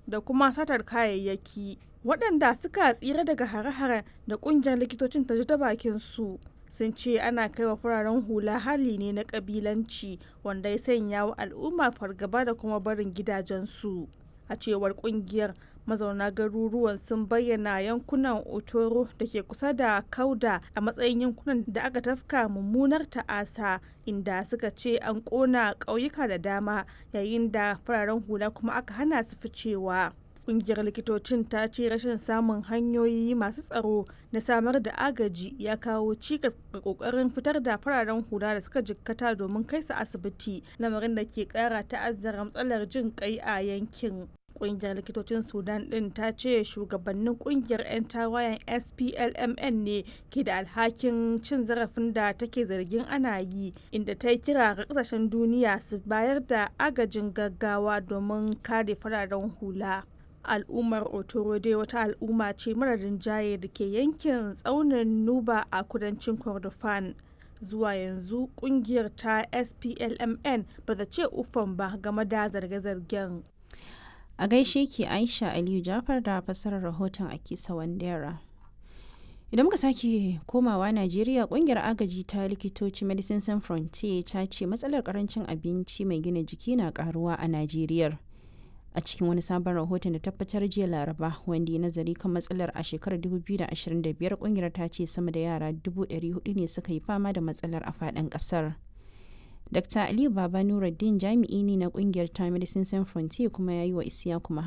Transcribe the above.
da kuma satar kayayyaki waɗanda suka tsira daga hare-hare da ƙungiyar likitocin ta ji ta bakin su sun ce ana kai wa fararen hula hali ne na ƙabilanci wanda ya sanya wa al'umma fargaba da kuma barin gidajensu a cewar ƙungiyar mazauna garuruwan sun bayyana yankunan otoro da ke kusa da kauda a matsayin yankunan da aka tafka mummunar ta'asa inda suka ce an kona ƙauyuka da dama yayin da fararen hula kuma aka hana su ficewa kungiyar likitocin ta ce rashin samun hanyoyi masu tsaro na samar da agaji ya kawo cikas ga kokarin fitar da fararen hula da suka jikkata domin kai su asibiti lamarin da ke kara ta'azzara matsalar jin kai a yankin kungiyar likitocin sudan din ta ce shugabannin kungiyar 'yan tawayen splmn ne ke da alhakin cin zarafin da take zargin ana yi inda ta yi kira ga kasashen duniya su bayar da agajin gaggawa domin kare fararen hula al'ummar otoro dai wata al'umma ce mara rinjaye da ke yankin tsaunin nuba a kudancin kordofan zuwa yanzu kungiyar ta splmn ba ta ce ufan ba game da zarge-zargen a gaishe ki aisha aliyu jafar da fassarar rahoton akisa wandera idan muka sake komawa najeriya kungiyar agaji ta likitoci medicine sans frontier ta ce matsalar karancin abinci mai gina jiki na karuwa a najeriya a cikin wani sabon rahoton da tabbatar jiya laraba wanda ya nazari kan matsalar a shekarar 2025 kungiyar ta ce sama da yara 400 ne suka yi fama da matsalar a faɗin ƙasar. Dr. Aliyu Baba Nuruddin jami'i ne na kungiyar ta Medicine Sans Frontier kuma ya yi wa Isiyaku